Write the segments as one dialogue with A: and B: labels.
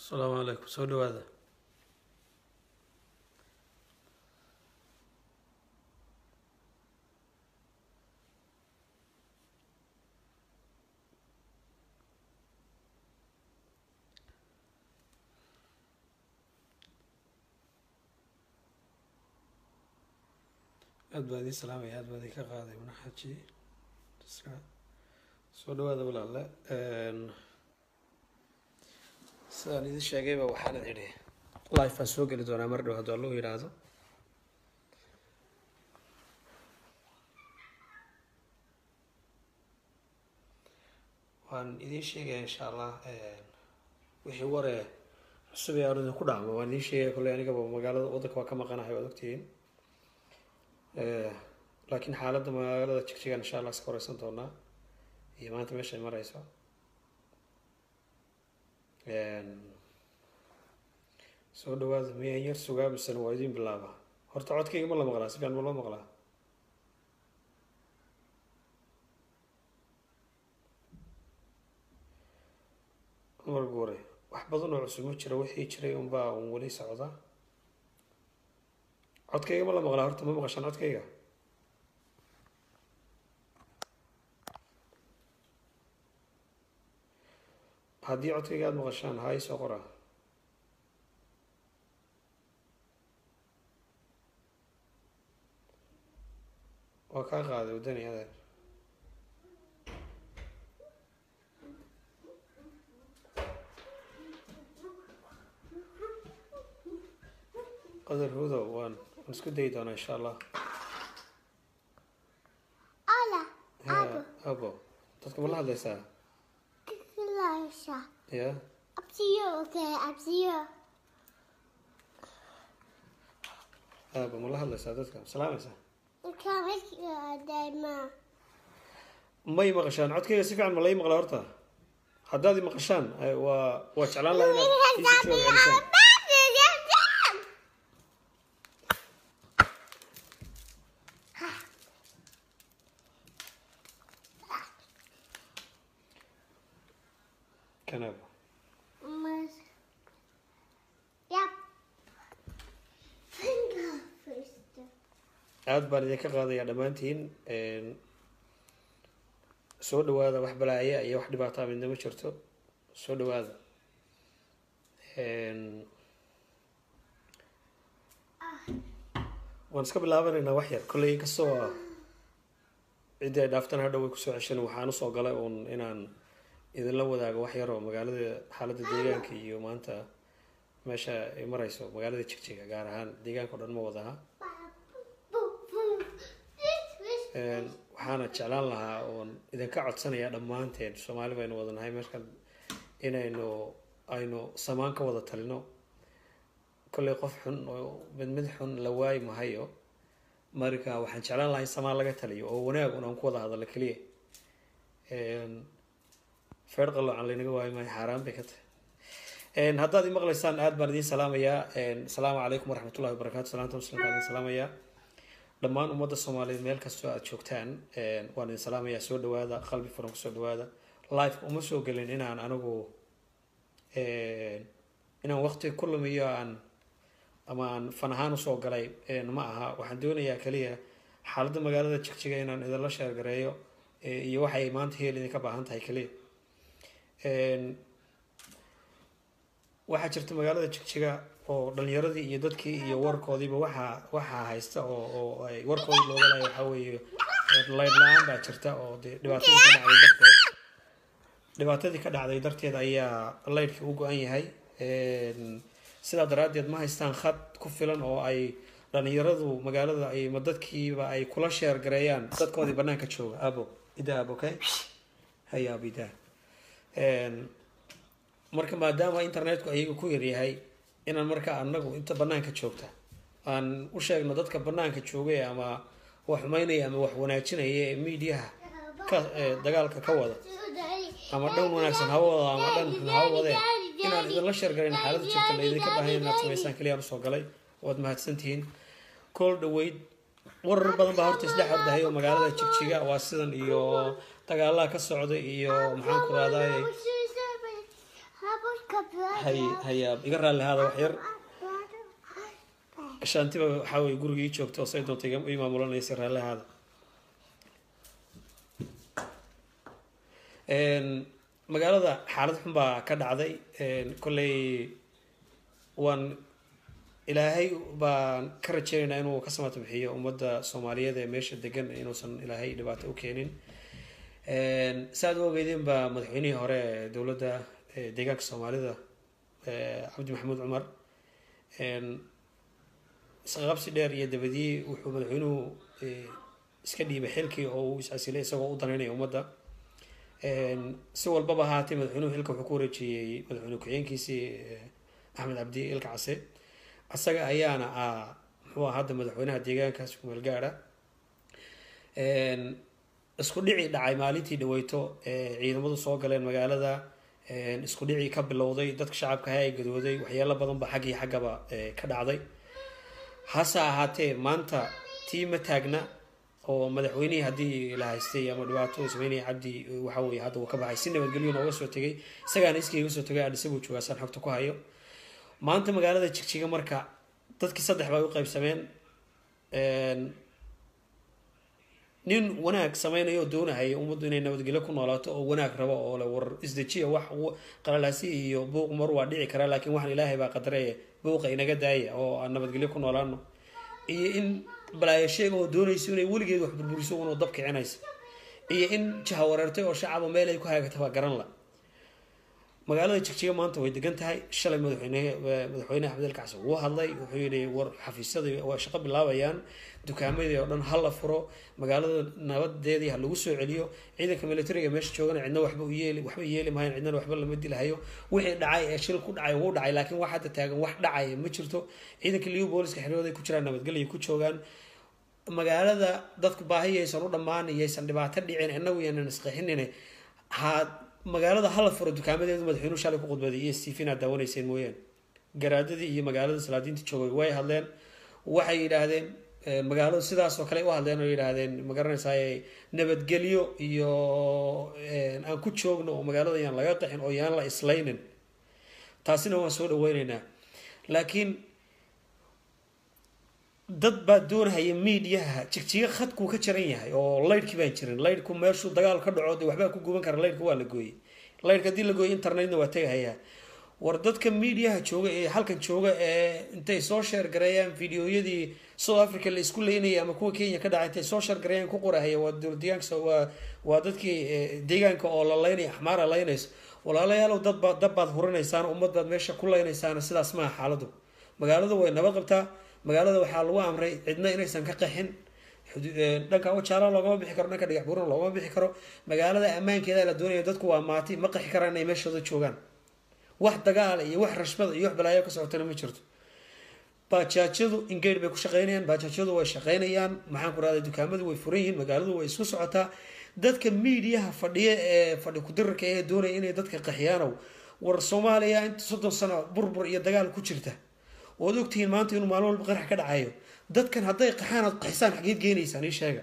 A: asalaamu calaykum soo dhawaada aad baa idiin salaamaya aad baa idinka qaaday manaxaji soo dhawaada walaale sidaan idin sheegayba waxaan idhi life baan soo geli doonaa mar dhow hadduu allahu yidhaahdo waan idiin sheegaya insha allah wixii waree cusub ee aan idinku dhacmo waan idiin sheegaya kolley anigaba magaalada waddanka waa ka maqanahay waad ogtihiin laakiin xaaladda magaalada jigjigan insha allah iska wareysan doonaa iyo maanta meeshay mareyso soo dhawaada miyaan yar sugaa misena waa idiin bilaaba horta codkayga ma la maqlaa si fiican ma loo maqlaa mar guure wax badan oo cusub ma jiro wixii jiray unbaa un weli socda codkayga ma la maqlaa horta ma maqashaan codkayga haddii codkayga aada maqashaan haa isoo qora waa kaa qaaday waddani adeer qadar hudow waan waan isku dayi doonaa insha allah
B: Hola,
A: Ya, abo dadka ma la hadlaysaa
B: Clarissa.
A: ya
B: Up to you, okay? Up to you.
A: abo ma la hadlaysaa dadka ma salaamaysaa
B: You can make your day, ma.
A: may maqashaan codkayga si fiican ma lai maqlaa horta haddaad i maqashaan ay- waa waa jeclaan lahaa inaad iisi jawaab celisaan kan abo
B: Yep. Finger first.
A: aada baan idinka qaadayaa dhammaantiin soo dhawaada wax balaaya iyo wax dhibaataa midna ma jirto soo dhawaada waan iska bilaabanaynaa wax yar kolley inkastoo ciddii ay dhaaftan hadhow way kusoo ceshan waxaan usoo galay uun inaan idinla wadaago wax yar oo magaalada xaaladda deegaanka iyo maanta meesha ay mareyso magaalada jigjiga gaar ahaan deegaanka o dhan ma wadaha Een, waxaana jeclaan lahaa oon idinka codsanayaa dhammaanteen soomaali baynu wadanahay meeshan inaynu aynu samaan ka wada talino kolley qof xun oo mid mid xun la waayi mahayo marka waxaan jeclaan lahaa in samaan laga taliyo oo wanaag un aan ku wada hadallo keliya Een, feer qaloocan laynaga waayi maayo xaaraan bay ka tahay Een, haddaad i maqlaysaan aad baan idiin salaamayaa Een, asalaamu calaykum waraxmatullahi wabarakaatu salaanta muslimka idin salaamayaa dhammaan ummadda soomaaliyeed meel kastoo aada joogtaan waan idin salaamayaa soo dhawaada qalbi furan kusoo dhawaada life uma soo gelin inaan anigu inaan waqti ku lumiyo aan ama aan fan ahaan usoo galay ma aha waxaan doonayaa kaliya xaaladda magaalada jigjiga inaan idinla sheergareeyo iyo waxay maanta heel idinka baahan tahay kaliya waxaa jirta magaalada jigjiga oo dhalinyaradii iyo dadkii iyo warkoodiiba waxaa waxaa haysta oo oo ay warkoodii looga laaya waxaa weeye layd la-aan baa jirta oo dee dhibaatadii ka dhacday darteed dhibaatadii ka dhacday darteed ayaa laydhkii u go-an yahay sidaa daraaddeed ma haystaan khad ku filan oo ay dhalinyaradu magaalada ay ma dadkiiba ay kula sheer gareeyaan dadkoodii banaanka jooga abo ida abo okay haya abo ida marka maadaama internetku ayaga ku yaryahay inaan markaa anagu inta banaanka joogta aan u sheegno dadka banaanka joogay ama wax xumeynaya ama wax wanaajinaya ee miidiyaha ka dagaalka ka wada ama dhan wanaagsan hawa wada ama dhan xun hawa wadee inaan idinla sheergarayn xaaladda jirta la idinka baahan inaad samaysaan keliyaan usoo galay waad mahadsantihiin kool dhaweyd warar badan baa horta isdhex ordahay oo magaalada jigjiga waa sidan iyo dagaalaha ka socda iyo maxaan ku raadaay hay hayaab iga raalli ahaada wax yar shaantiba waxaa weye guriga ii joogta oo say doonta iga- ii maamulanaysa raalli ahaada Een, magaalada xaalad xun baa ka dhacday Een, kolley waan ilaahay baan ka rajeynaynaa inuu ka samata bixiyo ummadda soomaaliyeed ee meesha degan inuusan ilaahay dhibaato u keenin Een, saad u ogeydeen baa madaxweynihii hore ee dowladda ee deegaanka soomaalida ee cabdi maxamuud cumar Een, isqaqabsi dheer iyo dabadii wuxuu madaxweynuhu ee, iska dhiibay xilkii oo uu is-asilay isagoo u danaynaya ummadda Een, si walbaba ahaatee madaxweynuhu xilka wuxuu ku wareejiyey madaxweyne ku-xigeenkiisii ee, axmed cabdi ilka case asaga ayaana ah muxuu ahaa hadda madaxweynaha deegaankaas kumeel gaara isku dhici dhacay maalintii dhaweyto ee ciidamadu soo galeen magaalada Een, isku dhicii ka bilowday dadka shacabka ahaa ay gadooday waxyaalo badan ba xag iyo xaggaba ee, ka dhacday hase ahaatee maanta tii ma taagna oo madaxweynihii haddii la haystay ama dhibaato uu sameynaya cabdi waxa weye hadda uu ka baxay si nabadgelyo nooga soo tegay isagaana iskayga soo tegay adhisa buu joogaa saan xogta ku hayo maanta magaalada jigjiga marka dadkii saddex bay u qaybsameen Een, nin wanaag sameynaya oo doonahaya ummaddu inay nabadgelyo ku noolaato oo wanaag rabo oo le war isdejiya wax u- qalalaasi iyo buuq mar waa dhici karaa laakiin waxaan ilaahay baa qadaraya buuqa inaga daaya oo aan nabadgelyo ku noolaano iyo in balaayo sheega oo doonayso inay weligeed wax burburiso unoo dab kicinaysa iyo in jaha wareertay oo shacaba meel ay ku hagaagta baa garan la magaalada jigjiga maanta way degan tahay shalay madaxweyne madaxweyne axmed el kacsi wuu hadlay wuxuu yidhi war xafiisyada waa shaqo bilaabayaan dukaamadii oo dhan ha la furo magaalada nabadeedii ha lagu soo celiyo ciidanka militariga meesha joogana cidna waxba u yeeli waxba yeeli mahayan cidnana waxba lama dilahayo wixii dhacay ee shil ku dhacay wuu dhacay laakiin wax hadda taagan wax dhacaya ma jirto ciidanka liu booliska xerooday ku jiraan nabadgelya ku joogaan magaalada dadku baahi yaysan u dhammaan yaysan dhibaato dhicin inagu yaanan isqixinin ha magaalada hala furo dukaamadeedu madaxweynuhu shalay ku khudbaday iyo stephen aad daawanayseen mooyaane garaadadii iyo magaalada salaadiinta joogay way hadleen waxay yidhaahdeen eh, magaaladu sidaas oo kale u hadleen oo yidhaahdeen magaranaysaay nabadgelyo iyo eh, aan ku joogno oo magaalada yaan laga qaxin oo yaan la islaynin taasina waan soo dhaweyneynaa laakiin dad baa doonahaya miidiyaha jigjiga khadkuu ka jaran yahay oo laydhkii baan jirin laydhku meeshuu dagaal ka dhaco dee waxbaa ku guban kara laydhka waa la gooyey laydhka haddii la gooyey internetna waa tegahayaa war dadka miidiyaha jooga ee halkan jooga ee intay soo sheer gareeyaan fideoyadii south africa la isku leynayay ama kuwa kenya ka dhacay intay soo sheer gareeyaan ku qorahaya waa dowlad deegaanka waa waa dadkii eh, deegaanka oo la leynaya axmaara leynayso walaalayaalow dad baad dab baad hurinaysaan ummad baad meesha ku leynaysaan sidaas maaha xaaladu magaaladu way nabad qabtaa magaalada waxaa lagu amray cidna inaysan ka qaxin xudu- eh, dhanka wajaala loogama bixi karo dhanka dhagax buurna loogama bixi karo magaalada ammaankeeda la doonaya dadku waa maati ma qaxi karaan inay meeshooda joogaan wax dagaal iyo wax rashbada iyo wax balaayo ka socotana ma jirto baajaajyadu ingeyr bay ku shaqeynayaan baajaajyadu way shaqeynayaan maxaan ku rahday dukaamadu way furan yihiin magaaladu way isku socotaa dadka miidiyaha fadhiya ee fadhi kudirarka ee doonaya inay dadka qaxiyaanow war soomaaliya inta soddon sano burbur iyo dagaal ku jirta ood ogtihiin maanta inuu maalin walba qarax ka dhacayo dadkan hadday qaxaan aad qaxisaan xageed geenaysaan ii sheega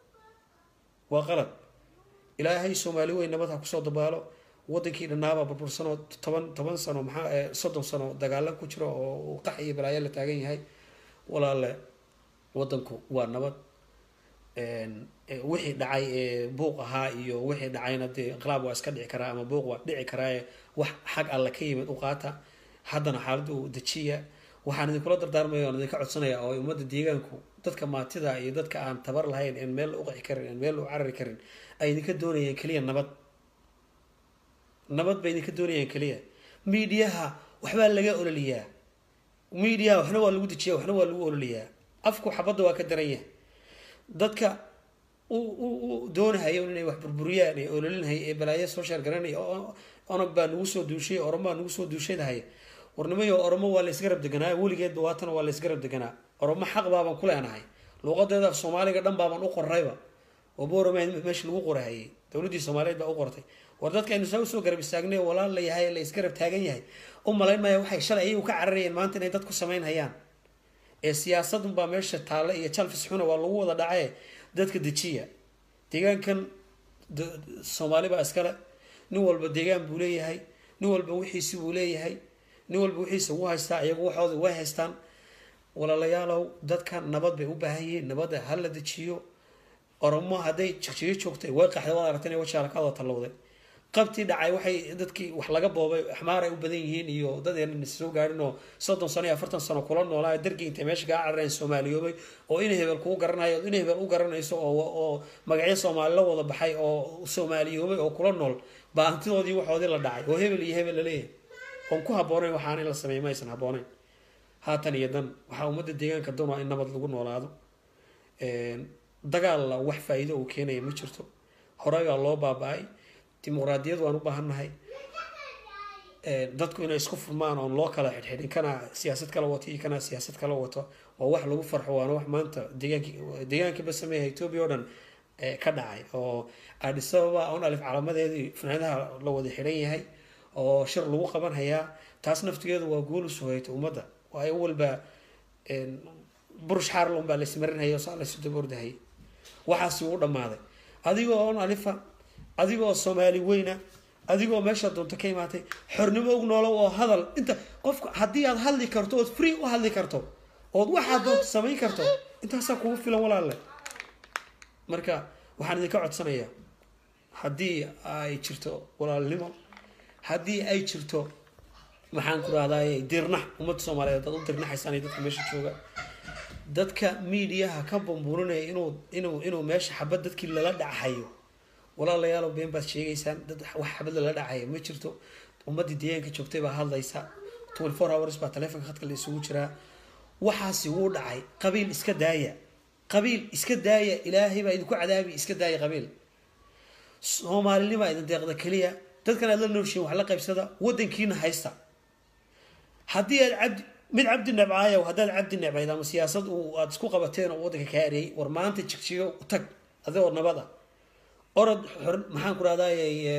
A: waa qalad ilaahay soomaali weyn nabad ha kusoo dabaalo wadankii dhannaabaa burbursanoo toban toban sano maxaa eh, soddon sano dagaalo ku jiro oo uu qax iyo balaayo la taagan yahay walaale wadanku waa nabad Een, eh, wixii dhacay ee buuq ahaa iyo wixii dhacayna dee inqilaab waa iska dhici karaa ama buuq waa dhici karaaye wax xag alle ka yimid u qaata haddana xaaladda u dejiya waxaan idinkula dardaarmaya oon idinka codsanaya oo ummadda deegaanku dadka maatida iyo dadka aan tabar lahayn en meel u qaxi karin en meel u carari karin ay idinka doonayeen keliya nabad nabad bay idinka doonayaan keliya miidiyaha waxbaa laga ololiyaa miidiyaha waxna waa lagu dejiyaa waxna waa lagu ololiyaa afku xabadda waa ka daran yahay dadka u u u doonahayo inay wax burburiyaan ee ololinhay ee balaayo soo sheergaranaya oo onog baa nagu soo duushay oromo baa nagu soo duushadahaya warnimayo oromo waa la isgarab deganaa weligeedba waatana waa la isgarab deganaa oromo xaq baabaan ku leenahay luuqadeeda af soomaaliga dhan baabaan u qorayba oo boorama meesha lagu qorahayay dowladdii soomaaliyeed baa u qortay war dadka aynu saa usoo garab istaagnay oo walaal la yahay la isgarab taagan yahay u malayn maya waxay shalay ayagu ka cararayeen maanta inay dad ku samayn hayaan ee siyaasadunbaa meesha taale iyo jalfis xuna waa lagu wada dhacee dadka dejiya deegaankan d- soomaali baa iskale nin walba deegaan buu leeyahay nin walba wixiisi buu leeyahay nin walba wixiisa wuu haystaa iyagu waxooda way haystaan walaalayaalow dadka nabad bay u baahan yihiin nabadda ha la dejiyo oromo hadday jigjigo joogtay way qaxday waad aragtay inay wajaalakaadoo tallowday qabtii dhacay waxay dadkii wax laga boobay axmaar ay u badan yihiin iyo dad aanan soo gaarin oo soddon sano iyo afartan sano kula noolaa dargii intay meesha kaa carareen soomaaliyoobay oo in hebel kuu garanayo in hebel u garanayso oo oo magacyo soomaali la wada baxay oo soomaaliyoobay oo kula nool baa hantidoodii waxoodii la dhacay oo hebel iyo hebel laleeyahay oon ku habboonayn waxaan in la sameeyo ma aysan habboonayn haatan iyo dan waxaa ummadda deegaanka doonaa in nabad lagu noolaado dagaalla wax faa-iido uu keenaya ma jirto horey baa loo baaba-ay dimuqraadiyad waan u baahannahay dadku inay isku furmaan oon loo kala xidhxidhin kana siyaasad kala wato iyo kana siyaasad kala wato waa wax lagu farxo waana wax maanta deegaanki deegaankii ba sameeya etoobiya oo dhan ka dhacay oo addis ababa on alif calaamadeedii fanaadaha la wada xidhan yahay oo shir lagu qaban hayaa taas naftigeedu waa guul usoo hayta ummadda waa in walba burush xaarl unbaa laismarinhaya saa laysu daboordahayay waxaasi uu dhammaaday adigoo on alifa adigoo soomaali weyna adigoo meesha doonto ka imaatay xornimo og noolow oo hadal inta qofka haddii aad hadli karto ood free u hadli karto ood waxaad doonto samayn karto intaasaa kugu filan walaalle marka waxaan idinka codsanayaa haddii ay jirto walaalnimo haddii ay jirto maxaan ku rahdaay dirnax ummadda soomaaliyeed aad u dirnaxaysaan dadka meesha jooga dadka miidiyaha ka bambuurinaya inuu inuu inuu meesha xabad dadkii lala dhachayo walaalayaalo been baad sheegaysaan dad wax xabad lala dhacaya ma jirto ummaddii deegaanka joogtay baa hadlaysa twenty four hours baa taleefonka khadka la isugu jiraa waxaasi wuu dhacay qabiil iska daaya qabiil iska daaya ilaahay baa idinku cadaabi iska daaya qabiil soomaalinimaa idin deeqda keliya dadkan aad la nooshiin wax la qaybsada wadankiina haysta haddii aad cabdi mid cabdi nebcaayow haddaad cabdi nebcayd ama siyaasad uu aada isku qabateen oo waddanka kaa areeyay war maanta jigjigo tag adigoo nabad ah orod xor maxaan ku rahdaay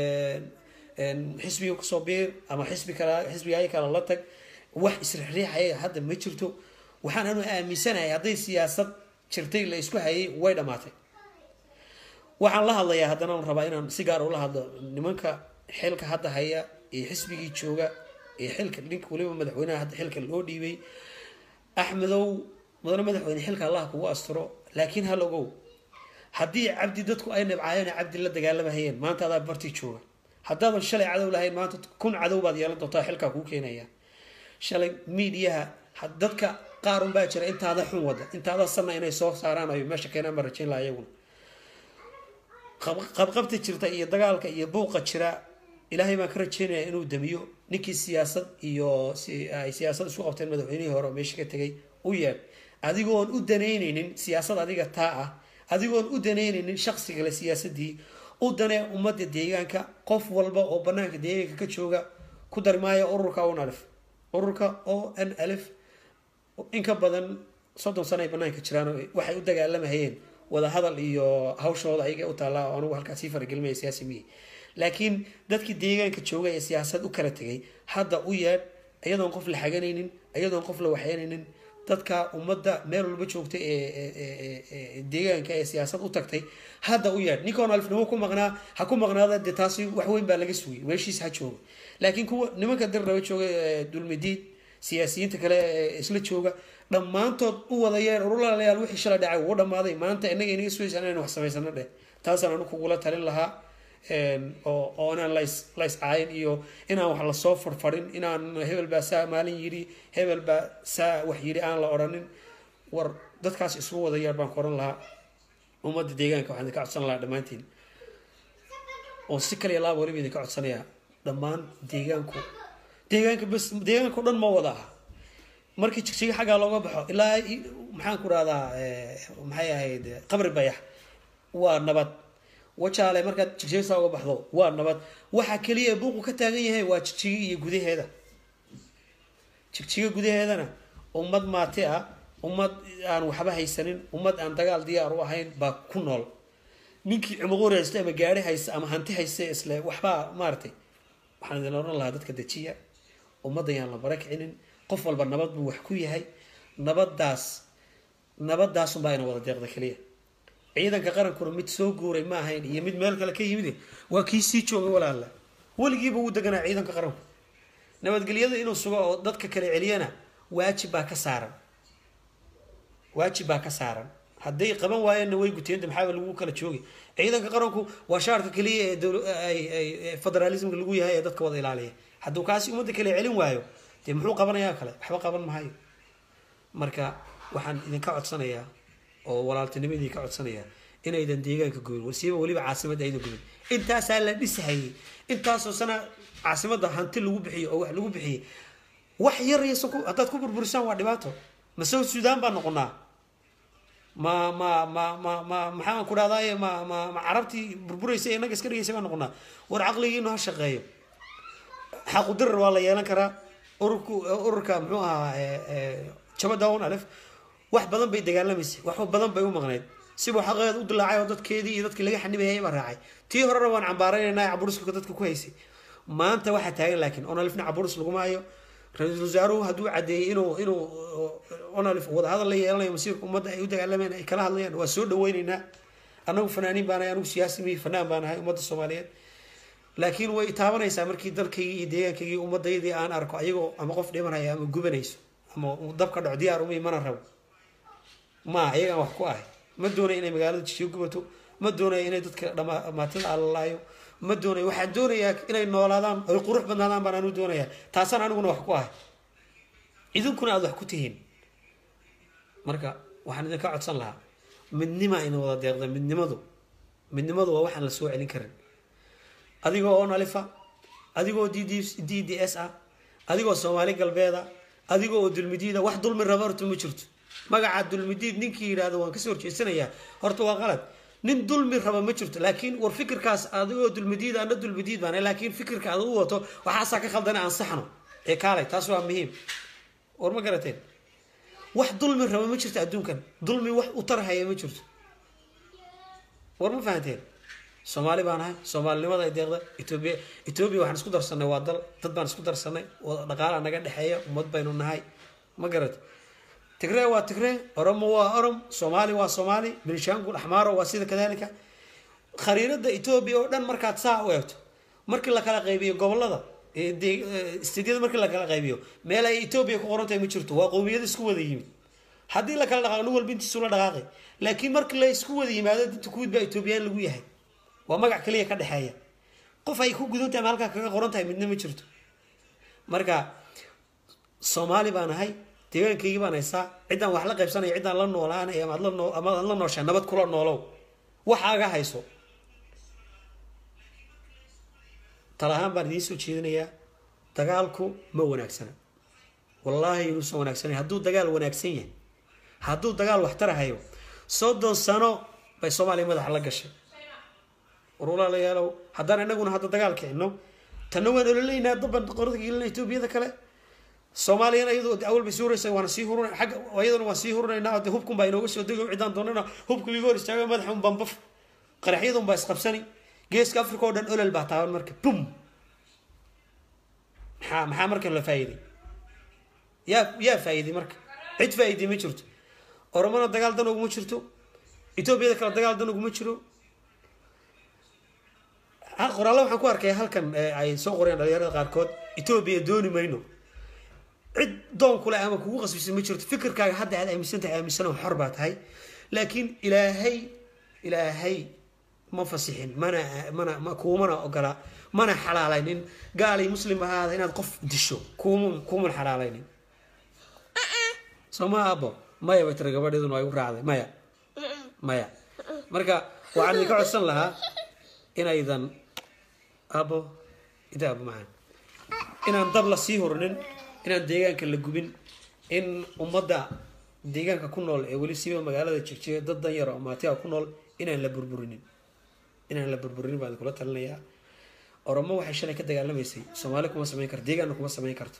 A: xisbiga kasoo biir ama xisbi kala xisbigaay kale la tag wax isrixriixaya hadda ma jirto waxaan anu aaminsanahay hadday siyaasad jirtay la isku hayay way dhamaatay waxaan la hadlayaa haddana aan rabaa inaan si gaar ula hadlo nimanka xilka hadda haya ee xisbigii jooga ee xilka ninka waliba madaxweynaha hadda xilka loo dhiibay axmedow mudane madaxweyne xilka allah kugu asturo laakiin hal ogow haddii cabdi dadku ay nibcaayeen cabdi la dagaalamahayeen maanta adaa bartii jooga haddaadan shalay cadow lahayn maanta kun cadow baad yeelan doontaa xilkaa kuu keenaya shalay miidiyaha dadka qaar unbaa jira intaada xun wada intaada sanna inay soo saaraan ay meesha keenaan baan rajayn laha iyaguna qabqabta jirta iyo dagaalka iyo buuqa jira ilaahay baan ka rajeynayaa inuu damiyo ninkii siyaasad iyo ay siyaasad isku qabteen madaxweynihii hore oo meesha ka tegay u yeedh adigoon u danaynaynin siyaasad adiga taa ah adigoon u danaynaynin shaqsigale siyaasadii u danee ummadda deegaanka qof walba oo banaanka deegaanka ka jooga ku darmaaya ururka on alif ururka o n alif in ka badan soddon sano ay banaanka jiraan waxay u dagaalamayeen wadahadal iyo hawshooda ayaga u taallaa oo anugu halkaas sii faragelimaya siyaasi miyi laakiin dadkii deegaanka jooga ee siyaasad u kala tegay hadda u yeedh iyadoon qof la xaganaynin iyadoon qof la waxyeynaynin dadka ummadda meel walba joogta ee deegaanka ee siyaasad u tagtay hadda u yeedh ninkoon alifnimo ku maqnaa ha ku maqnaada dee taasi wax weyn baa laga sugay meeshiis ha jooga laakiin kuwa nimanka dir raba jooga dulmidiid siyaasiyiinta kale ee isla jooga dhammaantood u wada yeer urulaalayaal wixii shalay dhacay wuu dhamaaday maanta inaga inaga sugaysa inaynu wax samaysano dheh taasaan anu kugula talin lahaa oo oo inaan las lays caayin iyo inaan wax lasoo farfarin inaan hebel baa saa maalin yidhi hebel baa saa wax yidhi aan la odhanin war dadkaas isugu wada yeer baan ku oran lahaa ummadda deegaanka waxaan idinka codsan lahaa dhammaantiin oo si kaliya laaba waliba idinka codsanayaa dhammaan deegaanku deegaanka bas deegaanka o dhan ma wada aha markii jigjiga xaggaa looga baxo ilaa maxaan ku rahdaa maxay ahayd qabri bayax waa nabad wajaale markaad jigjiga saa uga baxdo waa nabad waxa keliya buuqu ka taagan yahay waa jigjiga iyo gudaheeda jigjiga gudaheedana ummad maati ah ummad aan waxba haysanin ummad aan dagaal diyaar u ahayn baa ku nool ninkii cumuquur haysta ama gaari haysta ama hanti haysta isle waxbaa maaratay waxaan idin oran lahaa dadka dejiya ummadda yaan la barakicinin qof walba nabad buu wax ku yahay nabadaas nabadaasunbaa ina wada deeqda keliya ciidanka qarankuna mid soo guuray ma ahayn iyo mid meel kale ka yimid waa kii sii joogay walaala weligiiba wuu deganaa ciidanka qaranku nabadgelyada inuu sugo oo dadka kale celiyana waajib baa ka saaran waajib baa ka saaran hadday qaban waayeenna way guteenta maxaaba lagu kala joogi ciidanka qaranku waa shaarka keliya ee dowla- ay- ay- ee federalismka lagu yahay ee dadka wada ilaaliya hadduu kaasi ummadda kale celin waayo dee muxuu qabanayaa kale waxba qaban mahayo marka waxaan idinka codsanayaa oo walaaltinimadii ka codsanayaa inaydan deegaanka gubin wasiiba weliba caasimadda aydan gubin intaasaa la dhisahayay intaasoo sana caasimadda hanti lagu bixiyo oo wax lagu bixiyey wax yar yasa ku haddaad ku burburisaan waa dhibaato ma south sudan baa noqonaa ma ma ma ma ma maxaan ku dhahdaye ma ma ma carabtii burburaysa ee inaga iska dhigaysa baa noqonaa war caqligiinu ha shaqeeyo xaqudirar waa la yeelan karaa ururku ururka muxuu ahaa ee, ee, jabadown alef wax badan bay dagaalamaysay wax badan bay u maqneyd sibuu xaqeed u dilaacay oo dadkeedii iyo dadkii laga xanibayay baa raacay tii horena waan cambaaraynayna caburuska dadka ku haysay maanta waxaa taagan laakiin onalifna caburus laguma hayo ra-iisul wasaaruhu hadduu cadeeyey inuu inuu onalif wadahadal la yeelanayo masiirka ummadda ay u dagaalamayaan ay kala hadlayaan waa soo dhaweyneynaa anagu fanaaniin baan ahay anigu siyaasi mihi fanaan baan ahay ummadda soomaaliyeed laakiin way taabanaysaa markii dalkaygii iyo deegaankaygii ummaddaydii aan arko ayagoo ama qof dhimanaya ama gubanayso ama uu dab ka dhaco diyaar umi mana rabo ma iyagaan wax ku ahay ma doonaya inay magaalada jishiyo gubato ma doonaya inay dadka dhamaatada alalaayo ma doonaya waxaan doonayaa inay noolaadaan ay qurux badnaadaan baan anu doonayaa taasaan aniguna wax ku ahay idinkuna aada wax ku tihiin marka waxaan idinka codsan lahaa midnima ina wada deeqda midnimadu midnimadu waa waxaan la soo celin karin adigoo on alifa adigoo d d d d s ah adigoo soomaali galbeeda adigoo oo dulmidiida wax dulmi raba horta ma jirto magaca dulmidiid ninkii yidhaahdo waan kasoo horjeesanayaa horta waa qalad nin dulmi raba ma jirto laakiin war fikirkaas adigoo dulmidiid ana dulmidiid baan laakiin fikirka aad u wato waxaasaa ka khaldana aan saxno ee kaalay taas waa muhiim war ma garateen wax dulmi raba ma jirto adduunkan dulmi wax u tarhaya ma jirto war ma fahanteen soomaali baan ahay soomaalinimada ay deeqda etoobiya etoobiya waxaan isku darsanay waa dal dad baan isku darsanay oo dhaqaala naga dhexeeya ummad baynu nahay ma garat tigree waa tigree oromo waa orom soomaali waa soomaali benishangul axmaaro waa sida kadalika khariirada etoobiya oo dhan markaad saa u eegto markii la kala qaybiyo gobolada istidyada markii la kala qaybiyo meel ay etoobiya ku qoran tahay ma jirto waa qowmiyada isku wada yimid haddii la kala dhaqaaqo nin walba intiisu la dhaqaaqay laakiin markii la isku wada yimaado dinta kuwid baa etoobiyaan lagu yahay waa magac kaliya ka dhexeeya qof ay ku gudan tahay ma halkaa kaga qoran tahay midna ma jirto marka soomaali baan ahay deegaankaygii baan haysaa ciddaan wax la qaybsanaya ciddaan la noolaanay amaad la noo ama aad la nooshaa nabad kula noolow waxaaga hayso talahaan baan idiin soo jeedinayaa dagaalku ma wanaagsana wallaahi inuusan wanaagsanay hadduu dagaal wanaagsan yahay hadduu dagaal waxtarahayo soddon sano bay soomaaliya madaxa la gashay war walaalayaalow haddaan inaguna hadda dagaal kicino tanna waan ololaynaa daban qorada gelina etoobiyada kale soomaaliyana iyadoo awal bay sii huraysa waana sii hurun xagga iyadana waan sii hurunaynaa de hubkun baa inooga soo dego cidaan doonana hubka iga hor istaaga madaxa un bambaf qaraxyadun baa isqabsani geeska africa oo dhan olol baa taaban marka bum maxaa maxaa marka la faa'iiday yaa yaa faa'iiday marka cid faa'iiday ma jirto oromona dagaal dan uguma jirto etoobiyada kale dagaal dan uguma jiro qoraalla waxaan ku arkaya halkan ay soo qoreen dhalinyarada qaarkood etoobiya dooni mayno cid doon kule ama kugu qasbisa ma jirto fikirkaaga hadda aad aaminsan tahay aaminsan xor baa tahay laakiin ilaahay ilaahay ma fasixin mana mana ma kuumana ogola mana xalaalaynin gaalay muslim ahaada inaad qof disho kuumun kuuman xalaalaynin soo ma abo maya bay tiri gabadheeduna waa igu raacday maya maya marka waxaan idinka codsan lahaa inaydan abo ida abo macaan inaan dab la sii hurinin inaan deegaanka la gubin in ummadda deegaanka ku nool ee weli siiba magaalada jigjiga dad dan yar oo maatiga ku nool inaan la burburinin inaan la burburinin baan kula talinayaa oromo waxay shalay ka dagaalamaysay soomaali kuma samayn karto deegaanna kuma samayn karto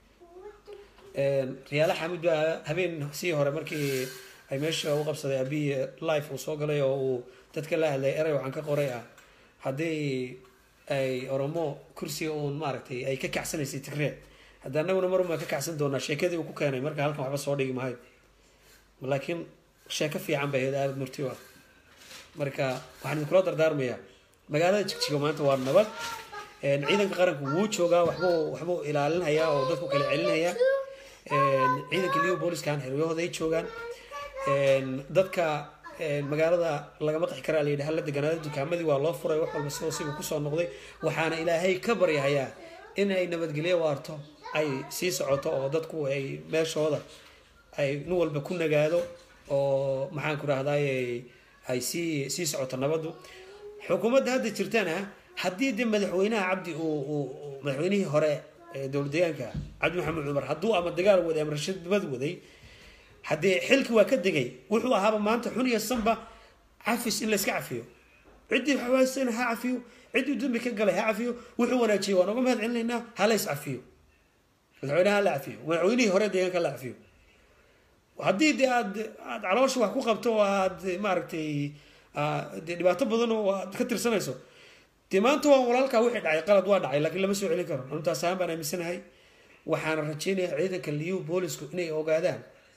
A: riyaala xamid baa habeen sii hore markii ay meesha u qabsaday abiyi life uu soo galay oo uu dadka la hadlay erey waxaan ka qoray ah haddii ay oromo kursiga uun maaragtay ay ka kacsanaysay tigree hadda anaguna marun baan ka kacsan doonaa sheekadii uu ku keenay marka halkan waxba soo dhigi maayo laakiin sheeko fiican bay ahayd aada murti u ah marka waxaan idinkula dardaarmayaa magaalada jigjiga maanta waa nabad Een, ciidanka qaranku wuu joogaa waxbuu waxbuu ilaalinayaa oo dadku kala celinayaa Een, ciidanka liyo booliskan xeryahooda ay joogaan Een, dadka een, magaalada lagama qixi karaa layidhi hala deganaado dukaamadii waa loo furay wax walba sidoo siba kusoo noqday waxaana ilaahay ka baryahayaa in ay nabadgelyo waarto ay sii socoto oo dadku ay meeshooda ay nin walba ku nagaado oo maxaan ku rahday ay sii sii socoto nabadu xukuumadda hadda jirtana haddii de madaxweynaha cabdi uu uu uu- madaxweynihii hore ee dowlad deegaanka cabdi maxamed cumar hadduu ama dagaal waday ama rashadnimad waday haddii xilki waa ka degay wuxuu ahaaba maanta xun iyo sanba cafis in layska cafiyo ciddii xawaasana ha cafiyo ciddii dambi ka galay ha cafiyo wuxuu wanaajiyey waan uga mahad celinaynaa ha lays cafiyo madaxweynaha ha la cafiyo madaxweynihii hore deegaanka ha la cafiyo haddii de aad aad caloosha wax ku qabto oo aad maaragtay aa, dee dhibaato badan oo aad ka tirsanayso dee maanta waa walaalkaa wixii dhacay qalad waa dhacay laakiin lama soo celin karo antaas ahaan baan aaminsanahay waxaana rajeynayaa ciidanka liyu boolisku inay ogaadaan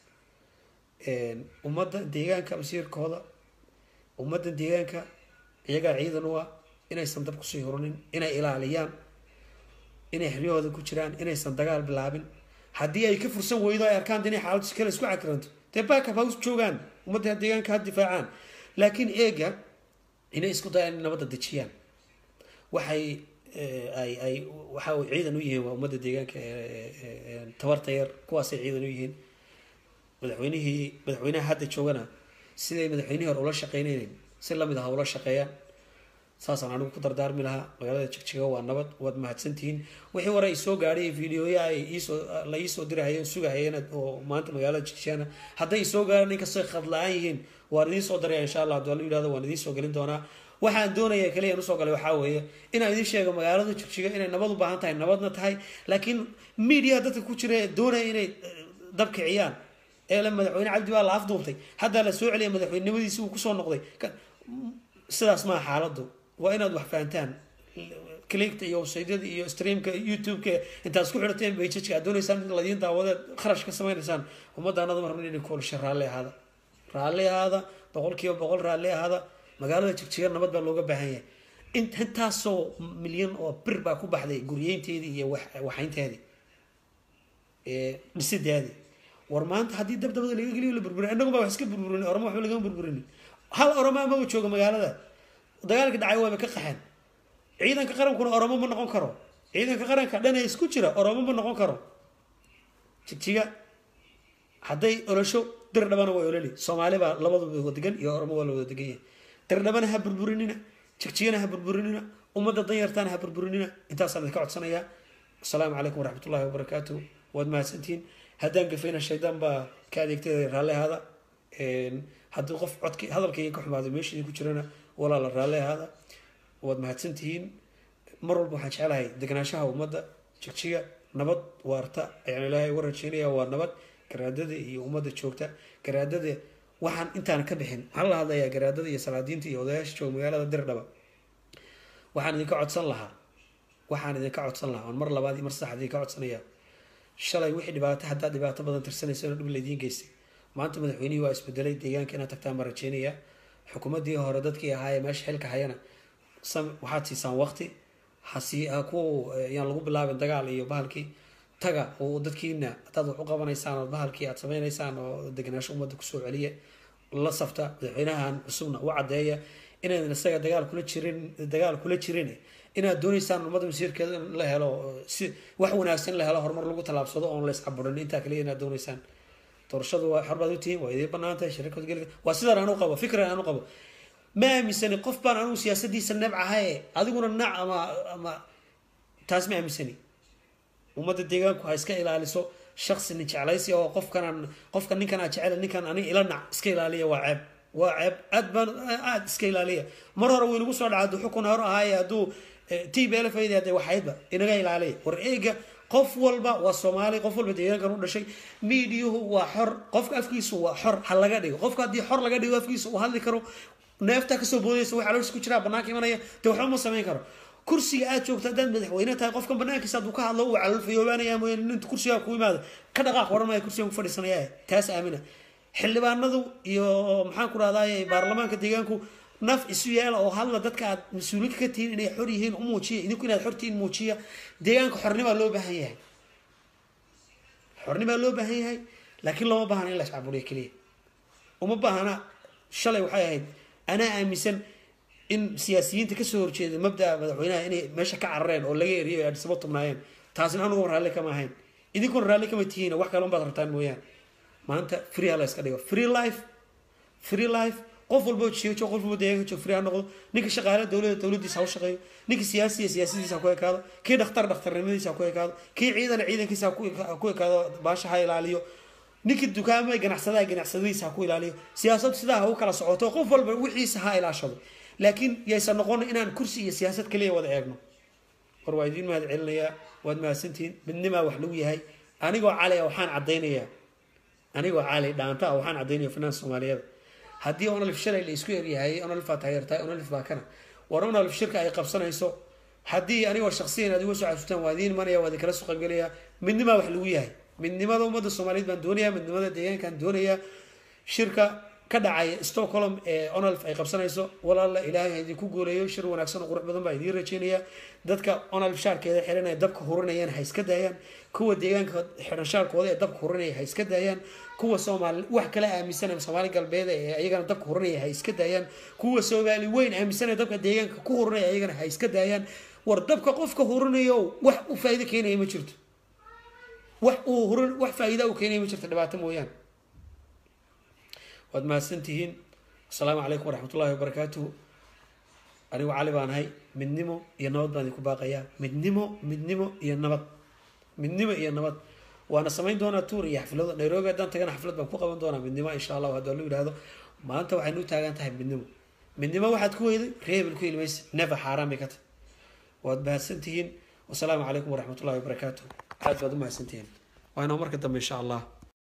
A: een, ummadda deegaanka masiirkooda ummadda deegaanka iyagaa ciidan u ah inaysan dab kusii hurunin inay ilaaliyaan inay xeryahooda ku jiraan inaysan dagaal bilaabin haddii ay ka fursan weydo ay arkaan de inay xaaladdu si kale isku cakiranto dee baakab ha us joogaan ummadda deegaanka ha difaacaan laakiin eega inay isku dayaan in nabadda dejiyaan waxay eh, ay ay waxa ay ciidan u yihiin waa ummadda deegaanka ee- ee- ee- ee tabarta yar kuwaasay ciidan u yihiin madaxweynihii madaxweynaha hadda joogana siday madaxweynihii hore ula shaqeynayeen si lamid ah ula shaqeeyaan saasaan anigu ku dardaarmi lahaa magaalada jigjiga waa nabad waad mahadsantihiin wixii hore ay soo gaadhay videoya ay iisoo la iisoo dirahayeen sugahayeen oo maanta magaalada jigjigana hadday isoo gaaraan inkastoo ay khad la-aan yihiin waan idiin soo daraya insha allah haddii la yidhahdo waan idiin soo gelin doonaa waxaan doonaya kaliya aan usoo galay waxaa weeye inaan idiin sheego magaalada jigjiga inay nabad u baahan tahay nabadna tahay laakiin media dadka ku jira ee doonaya inay eh, dab kiciyaan ee la madaxweyne cabdi baa la afduubtay haddaa la soo celiyay madaxweynenimadiisi uu kusoo noqday Ka- sidaas maa xaaladdu waa inaad wax fahantaan clickta iyo websaydyada iyo streamka youtube-ka intaad isku xidhateen bajajka aad doonaysaan in ladiin daawadeed kharash ka samaynaysaan ummaddaanada ma rabno inay koolisha raalli ahaada raalli ahaada boqolkiiba boqol raalli ahaada magaalada jigjiga nabad baa looga baahan yahay in intaasoo milyan oo bir baa ku baxday guryeynteedii iyo wax- waxaynteedii ee dhisideedii war maanta haddii dabdabada laga geliyo la burburin innagu baa wax iska burburin oramo waxba lagama burburin hal oramo amaba jooga magaalada dagaalka dhacay waaba ka qaxeen ciidanka qarankuna oromo ma noqon karo ciidanka qaranka dhan ee isku jira oromo ma noqon karo jigjiga hadday olosho dir dhabana waa ololi soomaali baa labaduba wada degan iyo oromo waa la wada degan yahay dir dhabana ha burburinina jigjigana ha burburinina ummadda danyartaana ha burburinina intaasaan idinka codsanayaa asalaamu calaykum waraxmat ullahi wabarakaatu waad mahadsantihiin haddaan gafayna shaydaan baa ka adeegtay raalli ahaada haddii qof codki hadalkayga ka xumaado meeshii ku jirana walaala raalli ahaada waad mahadsantihiin mar walba waxaan jecelahay deganaanshaha ummadda jigjiga nabad waarta ayaan ilaahay uga rajeynaya waa nabad garaadada iyo ummadda joogta garaadada waxaan intaan ka bixin waxaan la hadlayaa garaadada iyo salaadiinta iyo odayaasha jooga magaalada dirdhaba waxaan idinka codsan lahaa waxaan idinka codsan lahaa oon mar labaad iyo mar saddexaad idinka codsanaya shalay wixii dhibaato haddaa dhibaato badan tirsanaysa inuu dhib laydiin geystay maanta madaxweynihii waa isbedelay deegaanka inaad tagtaan baan rajeynaya xukuumaddii hore dadkii ahaayee meesha xilka hayana sam waxaad siisaan waqti hasi ha ku yaan lagu bilaabin dagaal iyo bahalkii taga oo dadkiina hadaad wax u qabanaysaan oo bahalkii aad sameynaysaan oo deganaansho ummadda kusoo celiya la safta madaxweynahan cusubna u caddeeya inaydan isaga dagaal kula jirin dagaal kula jirin inaad dooneysaan ummadda masiirkeeda in la helo si wax wanaagsan in la helo horumar lagu tallaabsado oon la iscaburin intaa kaliya inaad dooneysaan doorashadu waa xor baad u tihiin waa idiin banaan tahay shirka wadgelka waa sidaan anu qabo fikran anu qabo ma aaminsani qof baan anugu siyaasadiisa nebcahaye adiguna nac ama ama taas ma aaminsani ummadda deegaanku ha iska ilaaliso shaksi nin jeclaysi oo qofkanaan qofka ninkan aa jecel ninkan aniga ila nac iska ilaaliya waa ceeb waa ceeb aad baan aad iska ilaaliya mar hore wuu inagu soo dhaca hadduu xukun hore ahaaye hadduu t b l fayda hadee waxaydba inaga ilaaliya war eega qof walba waa soomaali qof walba deegaankan u dhashay miidiyuhu waa xor qofka afkiisu waa xor ha laga dhigo qofka haddii xor laga dhigo afkiisa uu hadli karo neeftaa kasoo boodaysa wax caloosha ku jiraa banaanka imanaya dee waxba ma samayn karo kursiga aad joogto haddaad madaxweyne tahay qofkan banaankiisa hadduu ka hadlo uu calolfayoobaanaya mooyaane ninta kursigaa ku yimaado ka dhaqaaq waran maya kursigan ku fadhiisanaya taas aamina xildhibaanadu iyo maxaan ku rahdaay baarlamaanka deegaanku naf isu yeela oo hadla dadka aad mas-uuliinka ka tihiin inay xor yihiin u muujiya idinku inaad xortihiin muujiya deegaanka xornimaa loo baahan yahay xornimaa loo baahan yahay laakiin looma baahana in la iscaburiyo keliya uma baahana shalay waxay ahayd anaa aaminsan in siyaasiyiinta kasoo horjeeda mabdaa madaxweynaha inay meesha ka carareen oo laga eriyo ay adhisabo tubnaayeen taasina anugu raalli kama ahayn idinkuna raalli kama tihiin wax kale unbaad rabtaan mooyaane maanta free ha la iska dhigo free life free life qof walbo jeejo qof walbo deegaanka joog free ha noqdo ninka shaqaale dowlada dowladiisa ha u shaqeeyo ninka siyaasiya siyaasadiisa ha ku ekaado kii dhakhtar dhakhtarnimadiisa ha ku ekaado kii ciidan ciidankiisa ha ku- ha ku ekaado baasha ha ilaaliyo ninkii dukaamada ganacsadaha ganacsadiisa ha ku ilaaliyo siyaasad sidaa ha u kala socoto qof walba wixiisa ha ilaashado laakiin yaysan noqon inaan kursi iyo siyaasad kaliya wada eegno war waa idiin mahad celinayaa waad mahadsantihiin midnimaa wax lagu yahay anigoo cali ah waxaan caddaynayaa anigoo cali dhaanta ah waxaan caddaynaya finance soomaaliyeed haddii onolif shalay la isku eryahay onolif baa taageertahay onolif baa kana war onolif shirka ay qabsanayso haddii anigoo shaksiyan aad iga soo casuutaan waa idiin imanaya waa idinkala soo qaybgelaya midnimaa wax lagu yahay midnimada ummadda soomaaliyeed baan doonayaa midnimada deegaankaan doonayaa shirka ka dhacaya stockholm ee onolf ay qabsanayso walaala ilaahay ha idinku gooleeyo shir wanaagsan oo qurux badan baa idiin rajeynaya dadka onolf shaarkeeda xiran ee dabka hurinayaan ha iska daayaan kuwa deegaanka xiran shaarkooda ee dabka hurinaya ha iska daayaan kuwa soomaali wax kala aaminsan ee soomaali galbeed ee ayagana dabka hurinaya ha iska daayaan kuwa soomaali weyn aaminsan ee dabka deegaanka ku hurinaya ayagana ha iska daayaan war dabka qofka hurinayo wax u faa'iido keenaya ma jirto wax uu hurin wax faa'iida u keenaya ma jirto dhibaato mooyaane waad mahadsantihiin asalaamu calaykum waraxmatullahi wabarakaatuhu anigu cali baan ahay midnimo iyo nabad baan idinku baaqayaa midnimo midnimo iyo nabad midnimo iyo nabad waana samayn doonaa tuur iyo xaflado nairobi haddaan tagana xaflad baan ku qaban doonaa midnimo insha allahu haddii lu yidhaahdo maanta waxaynu u taagan tahay midnimo midnimo waxaad ku weyday reebel ku ilmaysa never xaaraan bay ka tahay waad mahadsantihiin wasalaamu calaykum waraxmatullahi wabarakaatuhu aad baad u mahadsantihiin waa inoo marka dambe insha allah